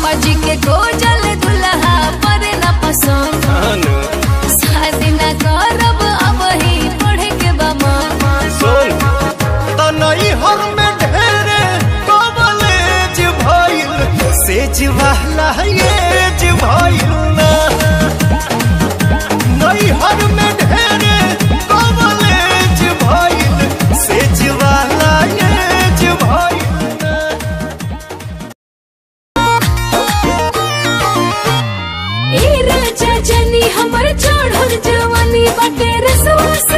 पापा जी के गोजल दुल्हा पर न पसंद अनु शादी न करब अब ही पढ़े के बा मन सुन तनई हर में ढेरे कॉलेज भइल सेज वाला एज भइल ना नई हर में ढेरे कॉलेज भइल सेज वाला एज भइल ना ए राजा जनी हमर चढ़ल जवानी बाटे रसवा